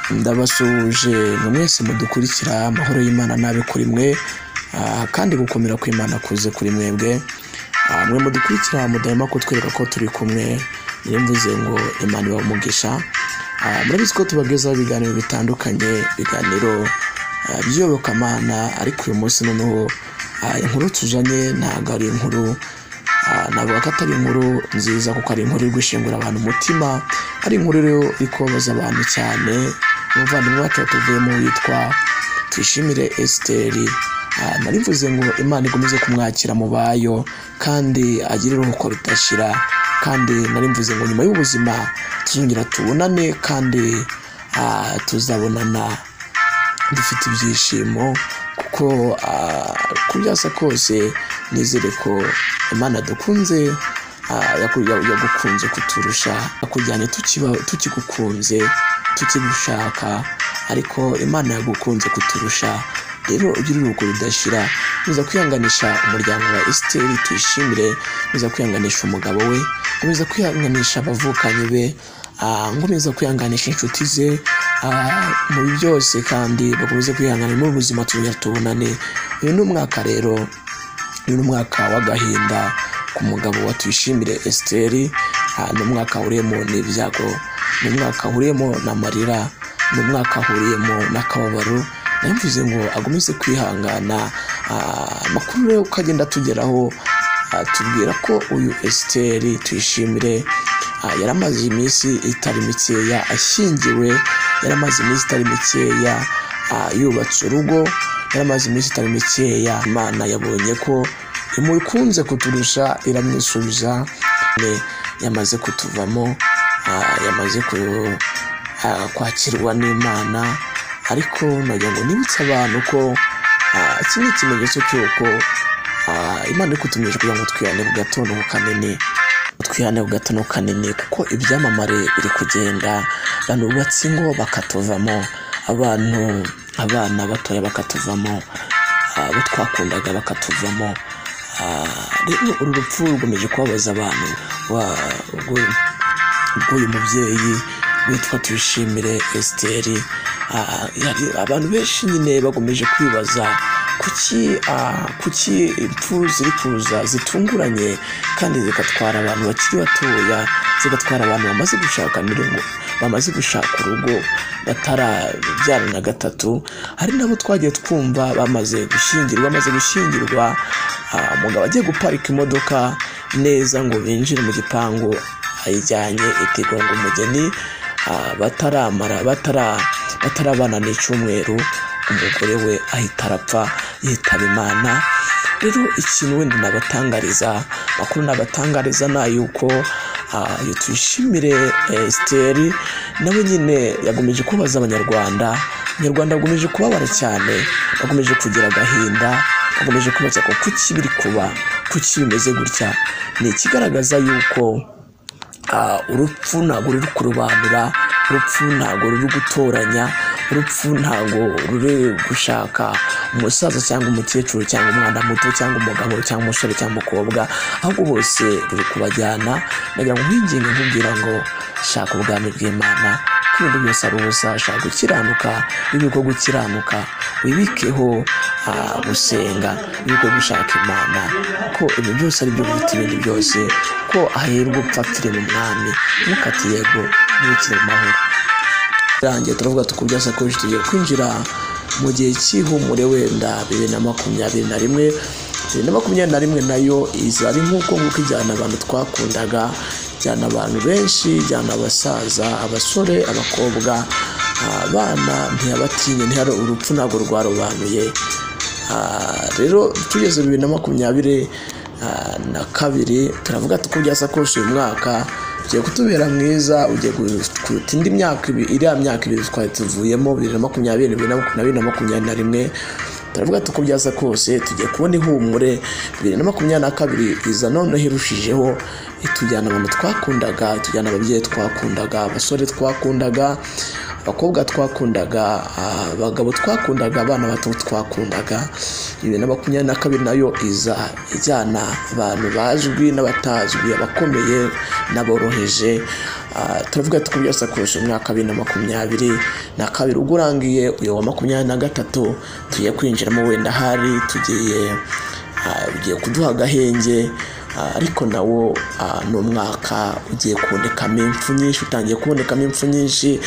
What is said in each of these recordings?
ndabasuhuje ngo mwese mudukurikira amahoro y'Imana nabe kuri mwe ah, kandi gukomera kw'Imana kuze kuri mwebwe Ah, mwe mudukurikira mudahema kutwereka ko turi kumwe niyo mvuze ngo Imana ibahe umugisha Ah, murabizi ko tubagezaho ibiganiro bitandukanye ibiganiro ah, by'iyobokamana ariko uyu munsi noneho ah, inkuru tuzanye ntabwo ari inkuru Ah, navuga ko atari inkuru nziza kuko ari inkuru iri gushengura abantu umutima ari inkuru rero iri kubabaza abantu cyane umuvandimwe wacu watuvuyemo witwa tuyishimire esiteri Ah, nari mvuze ngo imana ikomeze kumwakira mu bayo kandi agire iruhuko ridashira kandi nari mvuze ngo nyuma y'ubuzima tuzongera tubonane kandi ah, tuzabonana dufite ibyishimo kuko ah, uko byasa kose nizere ko imana dukunze ah, yaku- ya- yagukunze kuturusha yakujyanye tukiba- tukigukunze tukigushaka ariko imana yagukunze kuturusha rero ugira urugo rudashira ntuza kwihanganisha umuryango wa esiteri tuyishimire ntuza kwihanganisha umugabo we ntuza kwihanganisha abavukanyi be ah, nkomeza kwihanganisha inshuti ze ah, mu byose kandi bakomeze kwihangana n'ubuzima tuzongera tubonane uyu ni umwaka rero uyu ni umwaka w'agahinda ku mugabo wa tuyishimire esiteri ni umwaka wuriyemo n'ibyago ni umwaka wuriyemo n'amarira ni umwaka wuriyemo n'akababaro nayo mvuze ngo agomeze kwihangana Ah, amakuru rero uko agenda atugeraho ah, tubwira ko uyu esiteri tuyishimire Ah, yari amaze iminsi itari mikeya ashyingiwe yari amaze iminsi itari mikeya ah, yubatse urugo yari amaze iminsi itari mikeya imana yabonye ko imukunze kuturusha iramwisubiza Ne, yamaze kutuvamo ah, yamaze ku- ah, kwakirwa n'imana ariko nagira ngo nibutse abantu ko ah, iki ni ikimenyetso cy'uko ah, imana iri kutumenyesha kugira ngo twihane ku gatondo ku kanini twihane ku gatondo kanini kuko ibyamamare biri kugenda abantu bubatse ingo bakatuvamo abantu abana batoya bakatuvamo ah, abo twakundaga bakatuvamo Ah, rero uru rupfu rukomeje kubabaza abantu wa- rwo- rw'uyu mubyeyi witwa tuyishimire esiteri Ah, yari- abantu benshi nyine bakomeje kwibaza kuki ah, kuki impfu ziri kuza zitunguranye kandi zigatwara abantu bakiri batoya zigatwara abantu bamaze gushaka mirongo bamaze gushaka urugo batarabyara na gatatu hari nabo twagiye twumva bamaze gushyingirwa bamaze gushyingirwa ah, umugabo agiye guparika imodoka neza ngo binjire mu gipangu ayijyanye itegura ngo umugeni ah, bataramara batara batarabana n'icyumweru umugore we ahita arapfa yitaba imana rero ikintu wenda nabatangariza amakuru nabatangariza ni ay'uko ah, uyu tuyishimire esiteri nawe nyine yagomeje kubaza abanyarwanda abanyarwanda bagomeje kubabara cyane bagomeje kugira agahinda bagomeje kubaza ngo kuki biri kuba kuki bimeze gutya ni ikigaragaza yuko Ah, urupfu ntabwo ruri kurobanura urupfu ntabwo ruri gutoranya urupfu ntabwo ruri gushaka umusaza cyangwa umukecuru cyangwa umwana muto cyangwa umugabo cyangwa umusore cyangwa umukobwa ahubwo bose ruri kubajyana nagira ngo nkwinginge nkubwira ngo shaka ubwami bw'imana ko ibintu byose ari ubusa shaka gukiranuka n'ibigo gukiranuka wibikeho ah, gusenga n'ibigo gushaka imana ko ibintu byose ari byo biruta ibindi byose ko ahirwa upfatire mu mwami ntukati yego ntibukire mu mahoro rangiye turavuga tukubyasa ko tugiye kwinjira mu gihe cy'ihumure wenda bibiri na makumyabiri na rimwe bibiri na makumyabiri na rimwe nayo iza ari nk'uko nguko ijyana abantu twakundaga ijyana abantu benshi ijyana abasaza abasore abakobwa abana ntiyabatinye ntihari urupfu ntabwo rwarobanuye Ah, rero tugeze bibiri na makumyabiri ah, na kabiri turavuga tuko byasa kose uyu mwaka ugiye kutubera mwiza ugiye ku- kuruta indi myaka ibi- iriya myaka ibiri twari tuvuyemo bibiri na makumyabiri bibiri na makumyabiri na makumyabiri na rimwe turavuga tuko byasa kose tugiye kubona ihumure bibiri na makumyabiri na kabiri iza noneho irushijeho itujyana abantu twakundaga itujyana ababyeyi twakundaga abasore twakundaga abakobwa twakundaga ah, abagabo twakundaga abana bato twakundaga bibiri na makumyabiri na kabiri nayo iza ijyana abantu bazwi n'abatazwi abakomeye n'aboroheje Ah, turavuga ati kubya sakoshi umwaka bibiri na makumyabiri na kabiri ubwo urangiye uyu wa makumyabiri na gatatu tugiye kwinjiramo wenda hari tugiye ah, ugiye kuduha agahenge Ah, ariko nawo ah, ni umwaka ugiye kubonekamo impfu nyinshi utangiye kubonekamo impfu nyinshi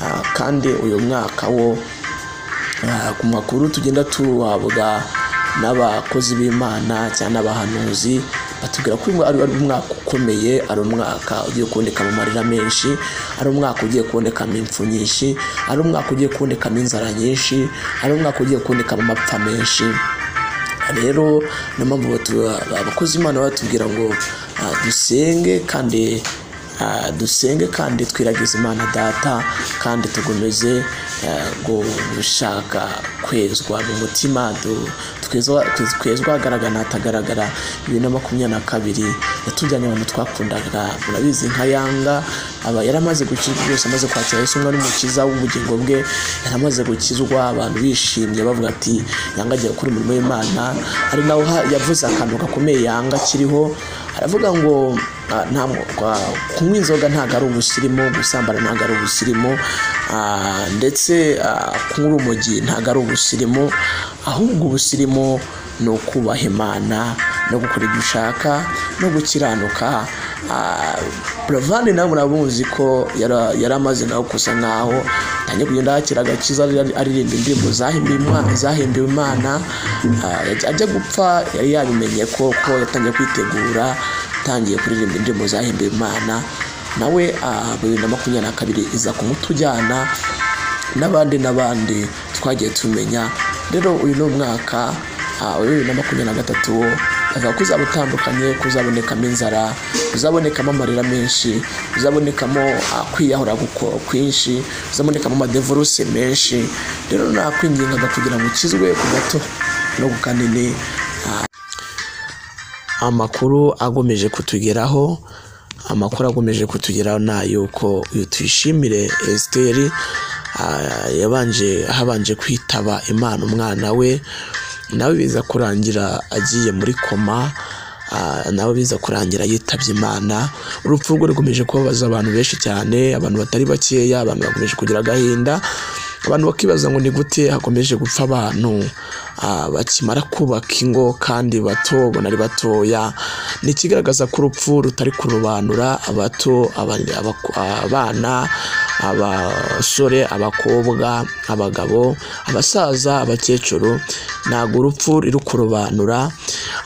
Ah, kandi uyu mwaka wo Ah, ku makuru tugenda tuhabwa n'abakozi b'imana cyangwa n'abahanuzi batubwira ko uyu ari ari umwaka ukomeye ari umwaka ugiye kuboneka mu marira menshi ari umwaka ugiye kubonekamo impfu nyinshi ari umwaka ugiye kubonekamo inzara nyinshi ari umwaka ugiye kubonekamo amapfa menshi rero niyo mpamvu batu- abakozi imana batubwira ngo ah, dusenge kandi ah, dusenge kandi twiragize imana data kandi tugomeze ah, gushaka kwezwa mu mutima du- twezwa twezwa ahagaragara n'ahatagaragara bibiri na makumyabiri na kabiri yatujyanye abantu twakundaga murabizi nka yanga aba yaramaze gukizwa byose amaze kwakira yesu umwe n'umukiza w'ubugingo bwe yaramaze gukizwa abantu bishimye bavuga ati yanga agiye gukora umurimo w'imana ari naho ha- yavuze akantu gakomeye yanga akiriho aravuga ngo ah, nta mu- kwa- kunywa inzoga ntabwo ari ubusirimu gusambana ntabwo ari ubusirimu ah, ndetse ah, kunywa urumogi ntabwo ari ubusirimu ahubwo ubusirimu ni ukubaha imana no gukora ibyo ushaka no gukiranuka Ah, Buravan nawe muramuzi ko yara- yari amaze nawe gusa nkaho atangiye kugenda yakira agakiza ari- aririmba indirimbo zahimbiwe Imana- zahimbiwe imana Ah, yajya- ajya gupfa yari yabimenye ko ko yatangiye kwitegura atangiye kuririmba indirimbo zahimbiwe imana nawe ah, bibiri na makumyabiri na kabiri iza kumutujyana n'abandi n'abandi twagiye tumenya rero uyu ni umwaka ah, wa bibiri na makumyabiri na gatatu wo avuga ko uzaba utandukanye kuzabonekamo inzara uzabonekamo amarira menshi uzabonekamo ah, kwiyahura guko- kwinshi uzabonekamo amadevoruse menshi rero nakwingingaga kugira ngo ukizwe ku gato no ku kanini ah, amakuru agomeje kutugeraho amakuru agomeje kutugeraho ni ay'uko uyu tuyishimire esiteri ah, yabanje habanje kwitaba imana umwana we nawe biza kurangira agiye muri koma ah, nawe biza kurangira yitabye imana urupfu rwe rukomeje kubabaza abantu benshi cyane abantu batari bakeya abantu bakomeje kugira agahinda abantu bakibaza ngo ni gute hakomeje gupfa abantu ah, bakimara kubaka ingo kandi bato banari batoya ni ikigaragaza ko urupfu rutari kurobanura abato abandi- abaku- abana abasore abakobwa abagabo abasaza abakecuru ntabwo urupfu riri kurobanura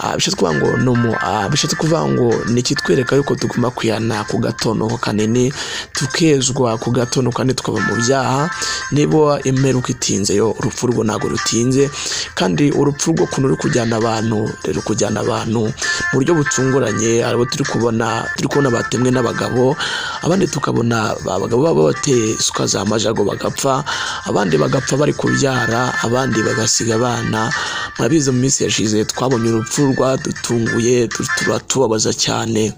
Ah, bishatse kuvuga ngo ni umu- ah, bishatse kuvuga ngo ni ikitwereka yuko tugomba kwihana ku gatono kanini tukezwa ku gatono kandi tukava mu byaha niba imperuka itinze yo urupfu rwo ntabwo rutinze kandi urupfu rwo kuntu ruri kujyana abantu ruri kujyana abantu mu buryo butunguranye abo turi kubona turi kubona batemwe n'abagabo abandi tukabona abagabo baba bateye isuka za majago bagapfa abandi bagapfa bari kubyara abandi bagasiga abana murabizi mu minsi yashize twabonye urupfu rwadutunguye tu- turatubabaza cyane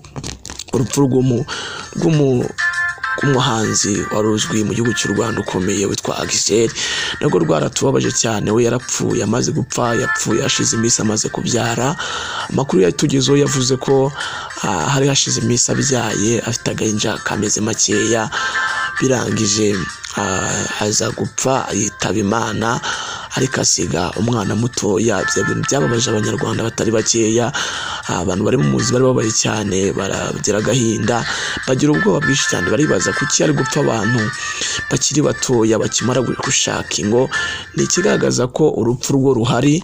urupfu rw'umu- rw'umu umuhanzi wari uzwi mu gihugu cy'u rwanda ukomeye witwa agiseri nabwo rwaratubabaje cyane we yarapfuye amaze gupfa yapfuye hashize iminsi amaze kubyara amakuru yatugezeho yavuze ko ah, hari hashize iminsi abyaye afite agahinja kameze makeya birangije ah, aza gupfa yitaba imana ariko asiga umwana mutoya bya bintu byababaje abanyarwanda batari bakeya Ah, abantu bari mu muzi bari babaye cyane baragira agahinda bagira ubwoba bwinshi cyane baribaza kuki ari gupfa abantu bakiri batoya bakimara gushaka ingo ni ikigaragaza ko urupfu rwo ruhari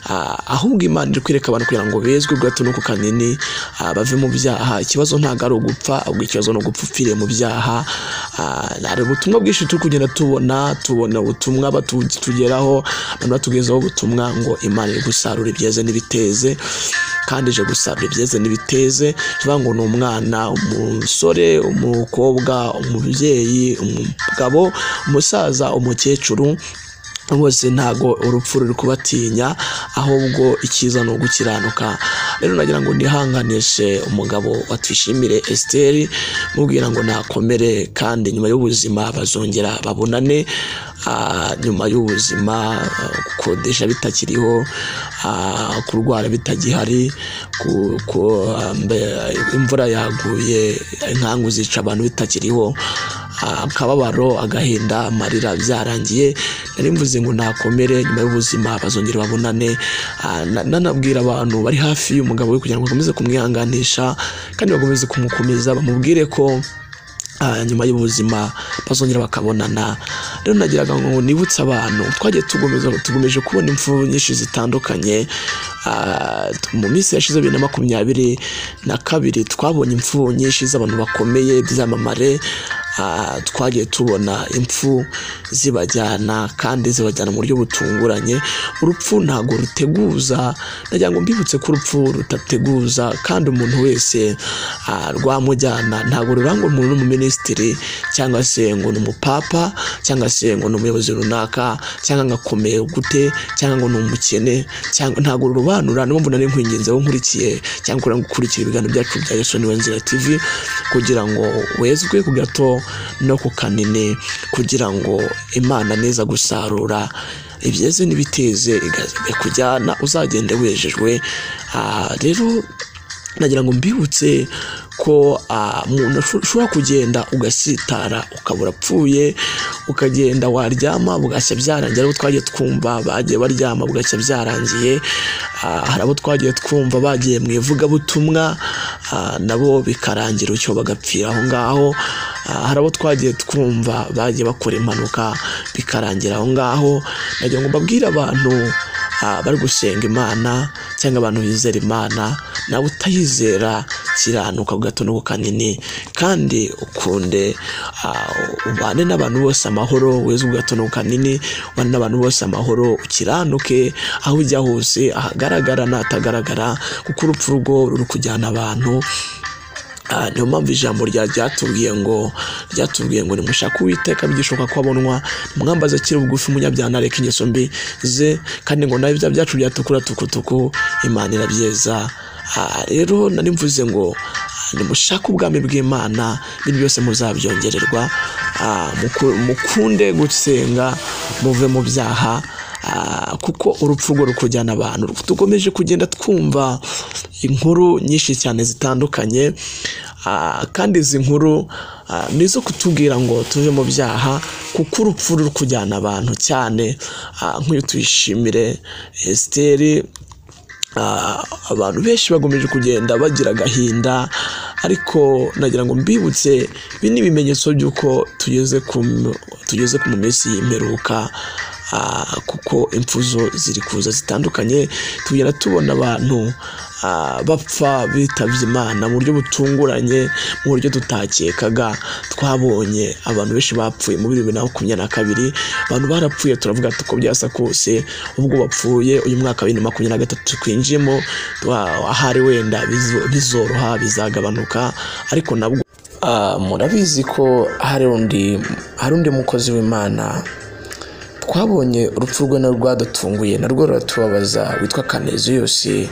Ah, ahubwo imana iri kwereka abantu kugira ngo bezwe gato no ku kanini ah, bave mu byaha ikibazo ntabwo ari ugupfa ahubwo ikibazo ni ugupfa upfiriye mu byaha Ah, hari ubutumwa bwinshi turi kugenda tubona tubona ubutumwa batugeraho abantu batugezaho ubutumwa ngo imana iri gusarura ibyeze n'ibiteze kandi ije gusarura ibyeze n'ibiteze bivuga ngo ni umwana umusore umukobwa umubyeyi umugabo umusaza umukecuru bose ntago urupfu ruri kubatinya ahubwo icyiza ni ugukiranuka rero nagira ngo nihanganishe umugabo watwishimire esiteri mubwira ngo nakomere kandi nyuma y'ubuzima bazongera babonane ah, nyuma y'ubuzima ah, gukodesha bitakiriho ah, kurwara bitagihari ku- ku- ah, mbe- imvura yaguye inkangu zica abantu bitakiriho ah, akababaro agahinda amarira byarangiye nari mvuze ngo nakomere nyuma y'ubuzima bazongera babonane Ah, na- nanabwira abantu bari hafi y'umugabo we kugira ngo bakomeze kumwihanganisha kandi bakomeze kumukomeza bamubwire ko ah, nyuma y'ubuzima bazongera bakabonana rero nagiraga ngo nibutse abantu twagiye tugomeza tugomeje kubona impfu nyinshi zitandukanye Ah, mu minsi yashize bibiri na makumyabiri na kabiri twabonye impfu nyinshi z'abantu bakomeye byamamare Ah, twagiye tubona impfu zibajyana kandi zibajyana mu buryo butunguranye urupfu ntabwo ruteguza nagira ngo mbibutse ko urupfu rutateguza kandi umuntu wese ah, rwamujyana ntabwo rurangwa umuntu n'umuminisitiri cyangwa se ngo ni umupapa cyangwa se ngo ni umuyobozi runaka cyangwa ngo akomeye gute cyangwa ngo ni umukene cyangwa ntabwo rurobanura niyo mpamvu nari nkwinginze aho nkurikiye cyangwa kurang- gukurikira ibiganiro byacu bya Yesu ni we nzira TV kugira ngo wezwe ku gato no ku kanini kugira ngo Imana neza gusarura ibyeze n'ibiteze igaza kujyana uzagende wejejwe Ah, rero nagira ngo mbibutse ko ah, umuntu asho- ushobora kugenda ugasitara ukabura apfuye ukagenda waryama bugashya byarangiye hari abo twagiye twumva bagiye baryama bugashya byarangiye ah, hari abo twagiye twumva bagiye mu ivugabutumwa ah, nabo bikarangira utyo bagapfira aho ngaho Ah, hari abo twagiye twumva bagiye bakora impanuka bikarangira aho ngaho nagira ngo mbabwire abantu Ah, bari gusenga imana cyangwa abantu bizera imana nawe utayizera kiranuka ku gato no ku kanini kandi ukunde ah, ubane n'abantu bose amahoro weze ku gato no ku kanini ubane n'abantu bose amahoro ukiranuke aho ujya hose ahagaragara n'ahatagaragara kuko urupfu rugo ruri kujyana abantu Ah, niyo mpamvu ijambo rya ryatubwiye ngo ryatubwiye ngo nimushake uwiteka bigishoboka ko abonwa mwambaza akiri bugufi umunyabyaha areka ingeso mbi ze kandi ngo nawe ibya byacu byatukura tukutuku imana irabyeza Ah, rero nari mvuze ngo ah, nimushake ubwami bw'imana ibintu byose muzabyongererwa Ah, muku- mukunde gusenga muve mu byaha Ah, kuko urupfu rwo rukujyana abantu dukomeje kugenda twumva inkuru nyinshi cyane zitandukanye Ah, kandi izi nkuru ah, ni izo kutubwira ngo tuve mu byaha kuko urupfu ruri kujyana abantu cyane Ah, nk'uyu tuyishimire esiteri Ah, abantu benshi bakomeje kugenda bagira agahinda ariko nagira ngo mbibutse ibi ni ibimenyetso by'uko tugeze ku tugeze ku mu minsi y'imperuka ah, kuko impfu zo ziri kuza zitandukanye tugenda tubona abantu ah, bapfa bitabye imana mu buryo butunguranye mu buryo tutakekaga twabonye abantu benshi bapfuye muri bibiri na makumyabiri na kabiri abantu barapfuye turavuga tuko byasa kose ubwo bapfuye uyu mwaka wa bibiri na makumyabiri na gatatu twinjiyemo twa- ahari wenda bizo- bizoroha bizagabanuka ariko nabwo Ah, murabizi ko hari undi hari undi mukozi w'imana twabonye urupfu rwe narwo rwadutunguye narwo ruratubabaza witwa kaneziyusi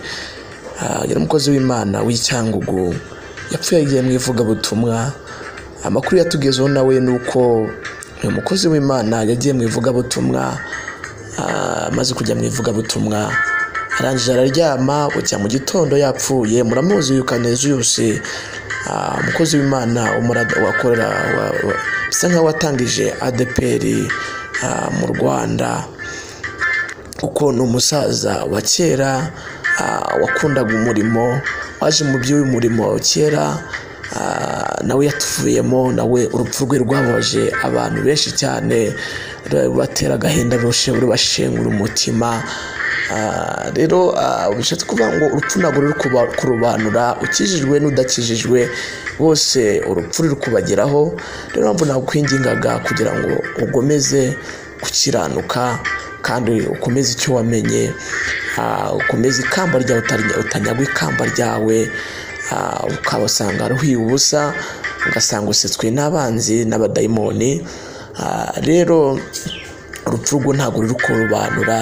Ah, yari umukozi w'imana w'icyangugu yapfuye yagiye mu ivugabutumwa amakuru yatugezeho nawe ni uko uyu mukozi w'imana yagiye mu ivugabutumwa ah, amaze kujya mu ivugabutumwa arangije araryama bucya mu gitondo yapfuye muramuzi uyu kaneziyusi Ah, umukozi w'imana umurada- wakorera wa- wa- bisa nk'aho watangije adeperi mu rwanda kuko ni umusaza wa kera ah, wakundaga umurimo waje mu by'uyu murimo kera ah, nawe yatuvuyemo nawe urupfu rwe rwababaje abantu benshi cyane rubatera agahinda rushe- rubashengura umutima Ah, rero ah, bishatse kuvuga ngo urupfu ntabwo ruri kuba- kurobanura ukijijwe n'udakijijwe bose urupfu ruri kubageraho rero mpamvu nakwingingaga kugira ngo ugomeze gukiranuka kandi ukomeze icyo wamenye ah, ukomeze ikamba ryawe utari- utanyagwa ikamba ryawe ah, ukabasanga ruhiye ubusa ugasanga usetswe n'abanzi n'abadayimoni Ah, rero urupfu rwo ntabwo ruri kurobanura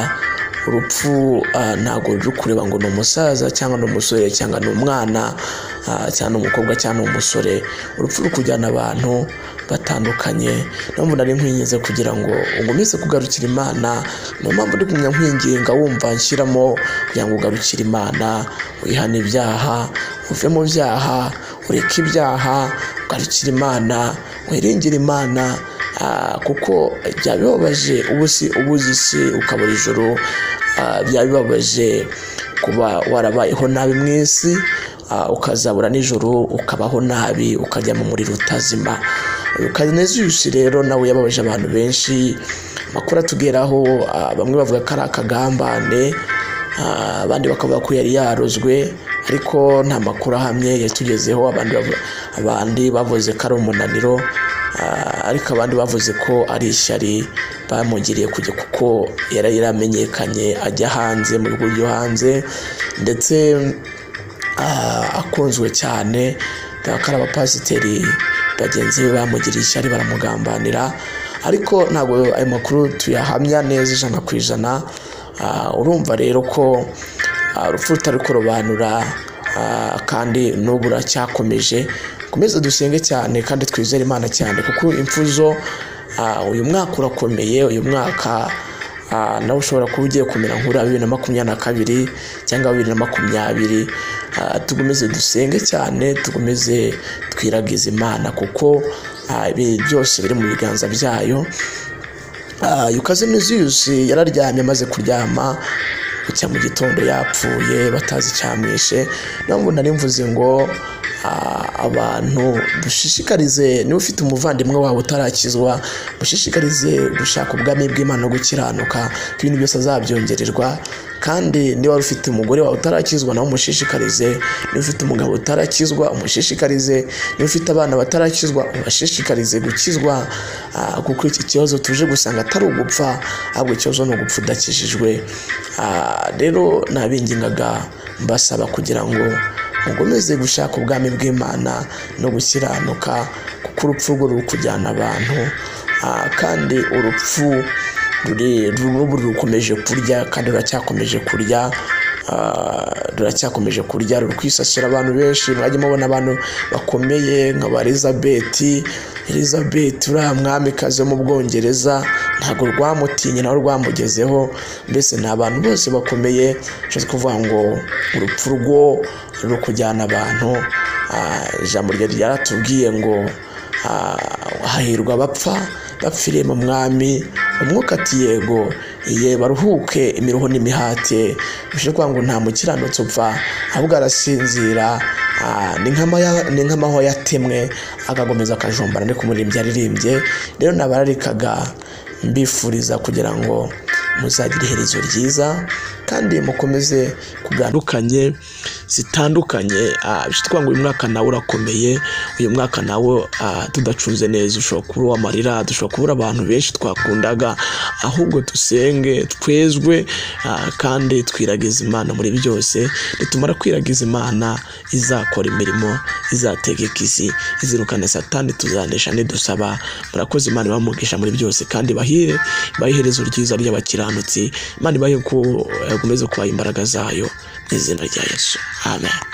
urupfu ah, ntabwo ruri kureba ngo ni umusaza cyangwa ni umusore cyangwa ni umwana ah, cyangwa ni umukobwa cyangwa ni umusore urupfu ruri kujyana abantu batandukanye niyo mpamvu nari nkwinginze kugira ngo ugumize kugarukira imana niyo mpamvu ndi kumenya nkwinginga wumva nshyiramo kugira ngo ugarukire imana wihane ibyaha uve mu byaha ureke ibyaha ugarukire imana wiringire imana ah, kuko byaba bibabaje ubu si ubuze isi ukabura ijoro ah, byaba bibabaje kuba warabayeho nabi mu isi ah, ukazabura nijoro ukabaho nabi ukajya mu muriro utazima kaneziyusi rero nawe yababaje abantu benshi amakuru atugeraho ah, bamwe bavuga ko ari akagambane Ah, abandi bakavuga ko yari yarozwe ariko nta makuru ahamye yatugezeho abandi bavu- abandi bavuze ko ari umunaniro ah, ariko abandi bavuze ko ari ishyari bamugiriye kujya kuko yari yaramenyekanye ajya hanze mu bihugu byo hanze ndetse ah, akunzwe cyane kubera ko ari abapasiteri bagenzi be bamugiriye ishyari baramugambanira ariko ntabwo ayo makuru tuyahamya neza ijana ku ijana Ah, urumva rero ko ah, urupfu rutari kurobanura ah, kandi n'ubu ruracyakomeje komeze dusenge cyane kandi twizere imana cyane kuko imfuzo ah, uyu mwaka urakomeye uyu mwaka ah, nawe ushobora kuba ugiye kumera nk'ura bibiri na makumyabiri na kabiri cyangwa bibiri na makumyabiri Ah, tugomeze dusenge cyane tugomeze twiragize imana kuko ah, ibi byose biri mu biganza byayo Ah, yukaze neziyusi yararyamye amaze kuryama bucya mu gitondo yapfuye batazi icyamwishe niyo mpamvu nari mvuze ngo ah, abantu dushishikarize niba ufite umuvandimwe wawe utarakizwa mushishikarize gushaka ubwami bw'imana no gukiranuka ko ibintu byose azabyongererwa kandi niba wari ufite umugore wawe utarakizwa nawe umushishikarize niba ufite umugabo utarakizwa umushishikarize niba ufite abana batarakizwa ubashishikarize gukizwa ah, kuko iki kibazo tuje gusanga atari ugupfa ahubwo ikibazo ni ugupfa udakijijwe Ah, rero nabingingaga mbasaba kugira ngo mukomeze gushaka ubwami bw'imana no gukiranuka kuko urupfu rwo ruri kujyana abantu Ah, kandi urupfu ruri rubu rukomeje kurya kandi ruracyakomeje kurya Ah, ruracyakomeje kurya ruri kwisasira abantu benshi mwajya mubona abantu bakomeye nka ba elizabeth elizabeth uriya mwamikazi wo mu bwongereza ntabwo rwamutinye nawe rwamugezeho mbese ni abantu bose bakomeye nshatse kuvuga ngo urupfu rwo ruri kujyana abantu Ah, ijambo ryari ryaratubwiye ngo ah, hahirwa abapfa bapfiriye mu mwami umwuka ati yego ye baruhuke imiruho n'imihati bishoboka kuvuga ngo nta mukiranutsi upfa ahubwo arasinzira Ah, ni nk'amaya- ni nk'amahwa yatemwe agakomeza akajombana ariko umuririmbyi aririmbye rero nabararikaga mbifuriza kugira ngo muzagire iherezo ryiza kandi mukomeze kuganukanye zitandukanye Ah, bishatse kuvuga ngo uyu mwaka nawe urakomeye uyu mwaka nawe ah, tudacunze neza ushobora kuba uwamarira dushobora kubura abantu benshi twakundaga ahubwo dusenge twezwe ah, kandi twiragize imana muri byose nitumara kwiragiza imana izakora imirimo izategeka isi izirukane satani tuzanesha nidusaba murakoze imana ibamugisha muri byose kandi bahire ibahe iherezo ryiza ry'abakiranutsi imana ibahe ko eh, gukomeze kubaha imbaraga zayo mu izina rya yesu amen